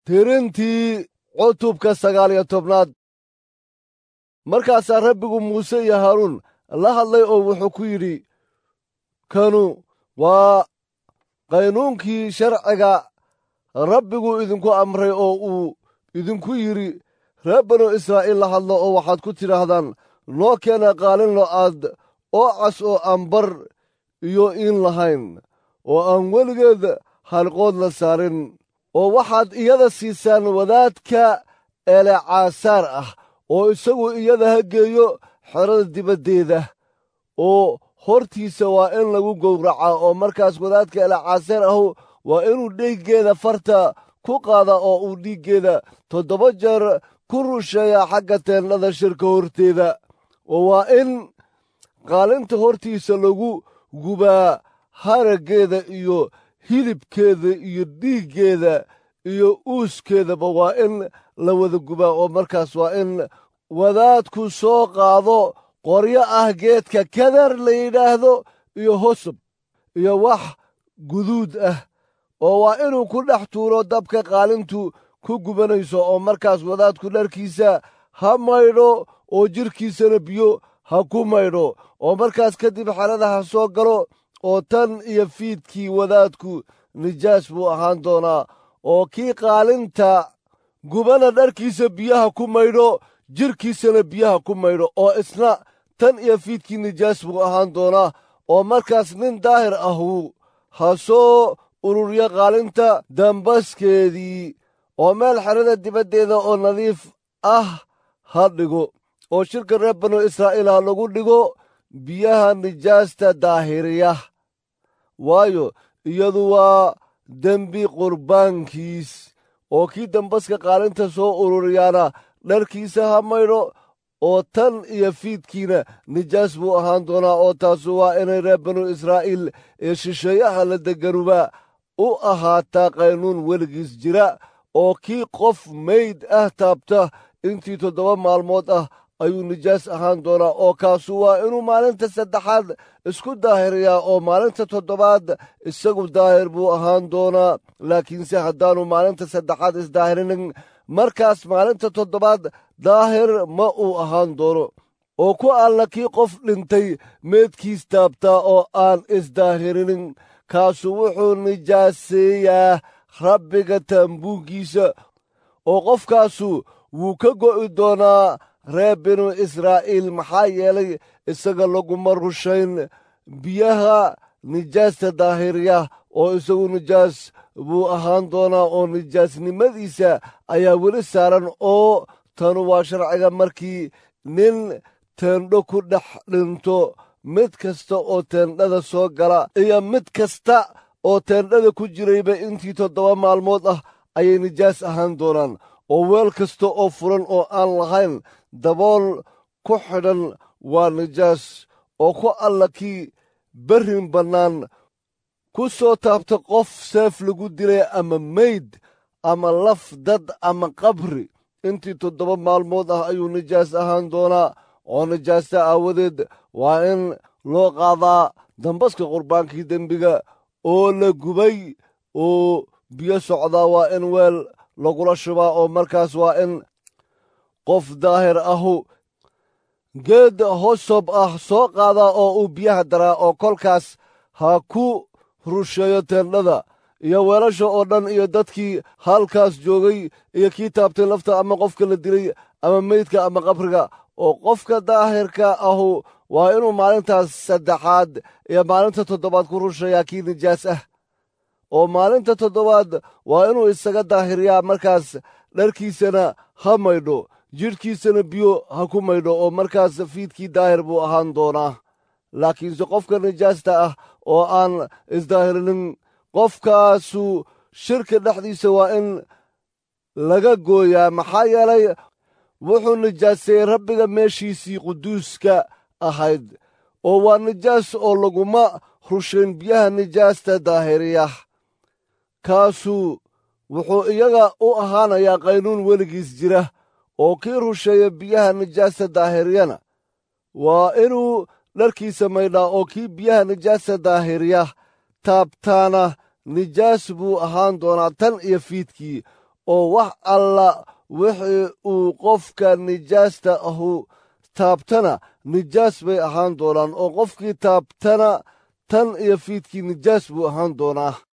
tirintii cutubka sagaal iyo tobnaad markaasaa rabbigu muuse iyo haaruun la hadlay oo wuxuu ku yidhi kanu waa qaynuunkii sharciga rabbigu idinku amray oo uu idinku yidhi reer banu israa'iil la hadlo oo waxaad ku tidhaahdaan noo keena qaalin lo'aad oo cas oo aan bar iyo iin lahayn oo aan weligeed halqood la saarin oo waxaad iyada siisaan wadaadka elecaasaar ah oo isagu iyada ha geeyo xerada dibaddeeda oo hortiisa waa in lagu gowracaa oo markaas wadaadka elecaasaar ahu waa inuu dhiiggeeda farta ku qaada oo uu dhiiggeeda toddoba jeer ku rusheeyaa xagga teennada shirka horteeda oo waa in qaalinta hortiisa lagu gubaa haraggeeda iyo hilibkeeda iyo dhiiggeeda iyo uuskeedaba waa in la wada gubaa oo markaas waa in wadaadku soo qaado qoryo ah geedka kadar la yidhaahdo iyo hosub iyo wax guduud ah oo waa inuu ku dhex tuuro dabka qaalintu ku gubanayso oo markaas wadaadku dharkiisa ha maydho oo jidhkiisana biyo ha ku maydho oo markaas kadib xerada ha soo galo oo tan iyo fiidkii wadaadku nijaas buu ahaan doonaa oo kii qaalinta gubana dharkiisa biyaha ku maydho jidhkiisana biyaha ku maydho oo isna tan iyo fiidkii nijaas buu ahaan doonaa oo markaas nin daahir ahu ha soo ururiyo qaalinta dambaskeedii oo meel xerada dibaddeeda oo nadiif ah ha dhigo oo shirka reer banu israa'iil ha lagu dhigo biyaha nijaasta daahiriya waayo iyadu waa dembi qurbaankiis oo kii dambaska qaalinta soo ururiyaana dharkiisa ha maydho oo tan iyo fiidkiina nijaas buu ahaan doonaa oo taasu waa inay reer banu israa'iil ee shisheeyaha la deganuba u ahaataa qaynuun weligiis jira oo kii qof mayd ah taabta intii toddoba maalmood ah ayuu nijaas ahaan doonaa oo kaasu waa inuu maalinta saddexaad isku daahiriyaa oo maalinta toddobaad isagu daahir buu ahaan doonaa laakiinse haddaanu maalinta saddexaad isdaahirinin markaas maalinta toddobaad daahir ma uu ahaan doono oo ku alla kii qof dhintay meedkiis taabtaa oo aan isdaahirinin kaasu wuxuu nijaaseeyaa rabbiga taambuuggiisa oo qofkaasu wuu ka go'i doonaa reer binu israa'iil maxaa yeelay isaga laguma rushayn biyaha nijaasta daahirya oo isagu nijaas buu ahaan doonaa oo nijaasnimadiisa ayaa weli saaran oo tanu waa sharciga markii nin teendho ku dhex dhinto mid kasta oo teendhada soo gala iyo mid kasta oo teendhada ku jirayba intii toddoba maalmood ah ayay nijaas ahaan doonaan oo weel kasta oo furan oo aan lahayn dabool ku xidhan waa nijaas oo ku alla kii berrin bannaan ku soo taabta qof seef lagu dilay ama meyd ama laf dad ama qabri intii toddoba maalmood ah ayuu nijaas ahaan doonaa oo nijaasta aawadeed waa in loo qaadaa dambaska qurbaankii dembiga oo la gubay oo biyo socdaa waa in weel lagula shubaa oo markaas waa in qof daahir ahu geed hosob ah soo qaadaa oo uu biyaha daraa oo kolkaas ha ku rusheeyo teendhada iyo weelasha oo dhan iyo dadkii halkaas joogay iyo kii taabtay lafta ama qofka la dilay ama meydka ama qabriga oo qofka daahirka ahu waa inuu maalintaas saddexaad iyo maalinta toddobaad ku rusheeyaa kii nijaas ah oo maalinta toddobaad waa inuu isaga daahiriyaa markaas dharkiisana ha maydho jidhkiisana biyo ha ku maydho oo markaas fiidkii daahir buu ahaan doonaa laakiinse qofka nijaasta ah oo aan isdaahirinin qofkaasu shirka dhexdiisa waa in laga gooyaa maxaa yeelay wuxuu nijaaseeyey rabbiga meeshiisii quduuska ahayd oo waa nijaas oo laguma rushayn biyaha nijaasta daahiriya kaasu wuxuu iyaga u ahaanayaa qaynuun weligiis jira oo kii rusheeya biyaha nijaasta daahiriyana waa inuu dharkiisa maydhaa oo kii biyaha nijaasta daahiriya taabtaana nijaas buu ahaan doonaa tan iyo fiidkii oo wax alla wixii uu qofka nijaasta ahu taabtana nijaas bay ahaan doonaan oo qofkii taabtana tan iyo fiidkii nijaas buu ahaan doonaa